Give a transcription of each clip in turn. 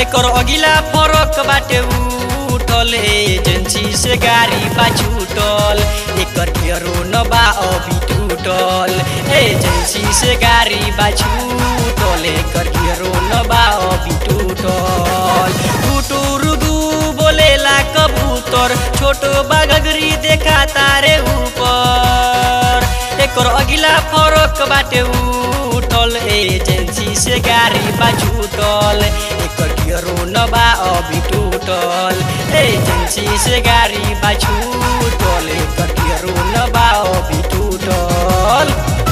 एकर अगिला फरक बाटे उठल एजेंसी से गाड़ी बा छूटल एकर गियरो न बा अभी टूटल एजेंसी से गाड़ी बा छूटल एकर गियरो न बा अभी टूटल टूटुरुदू बोलेला कबूतर छोटो बागगरी देखा तारे ऊपर एकर अगिला फरक बाटे उठल एजेंसी से गाड़ी बा छूटल एकर गियरो न बा अभी टूटल एजेंसी से गाड़ी बा छूटल एकर गियरो न बा अभी टूटल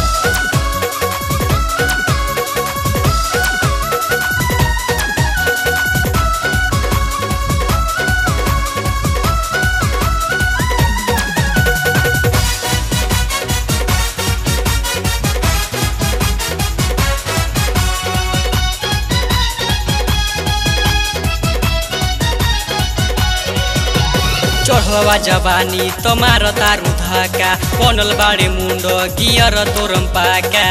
चढ़वा जवानी तमार तारू धक्का बनल बाडे मुन्ड गियर तोरम पाका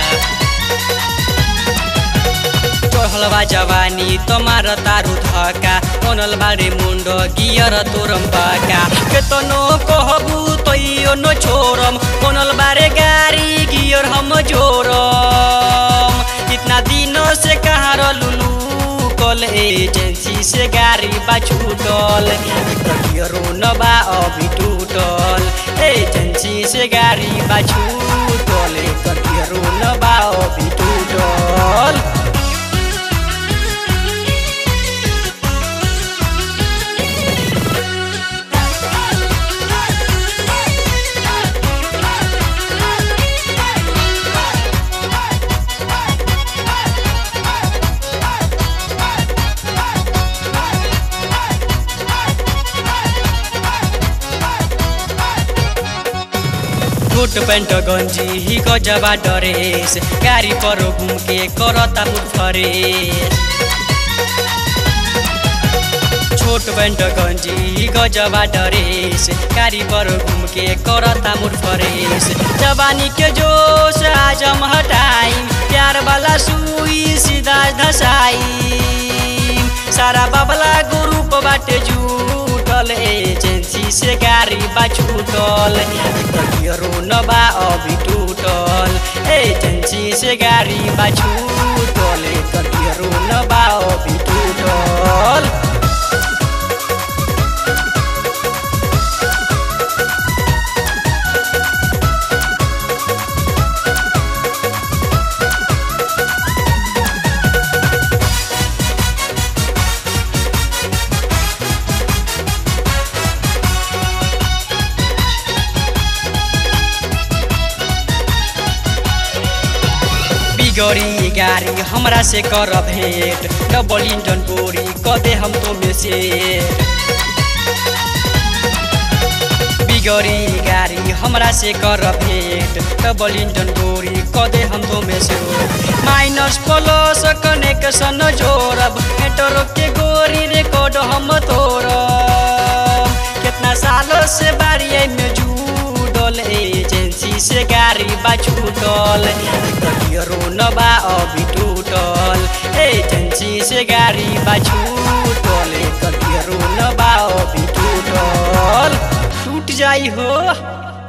चढ़लवा जवानी तमार तारू धक्का बनल बाडे मुन्ड गियर तोरम पाका केतनो कहबू तैयो न छोरम बनल बारे गाड़ी गियर हम जोरम इतना दिनों से कहाँ रलुलू कल एजेंसी से गाड़ी बा छूटल गियरो न बा अभी टूटल एजेंसी से गाड़ी बा छूटल गियरो न बा अभी टूटल कोट पैंट गंजी ही गजबा डरेस गाड़ी पर घूम के करता मुफरेस छोट पैंट गंजी ही गजबा डरेस गाड़ी पर घूम के करता मुफरेस जवानी के जोश आज हम हटाई प्यार वाला सुई सीधा धसाई सारा बाबला ग्रुप बाटे जुटल एजेंसी से गाड़ी बा छूटल गियरो न बा अभी टूटल एजेंसी से गाड़ी बा छूटल गियरो न बा अभी टूटल बिगड़ी गाड़ी हमरा से कर भेंट डबल इंजन बोरी क दे हम तो में से बिगड़ी गाड़ी हमरा से कर भेंट डबल इंजन बोरी क दे हम तो में से माइनस प्लस कनेक्शन जोड़ब मेट्रो के गोरी रिकॉर्ड हम तोड़ब कितना सालों से बारी में जुड़ल एजेंसी से गाड़ी बा छूटल गियरो न बा अभी टूटल एजेंसी से गाड़ी बा छूटल गियरो न बा अभी टूटल टूट जाई हो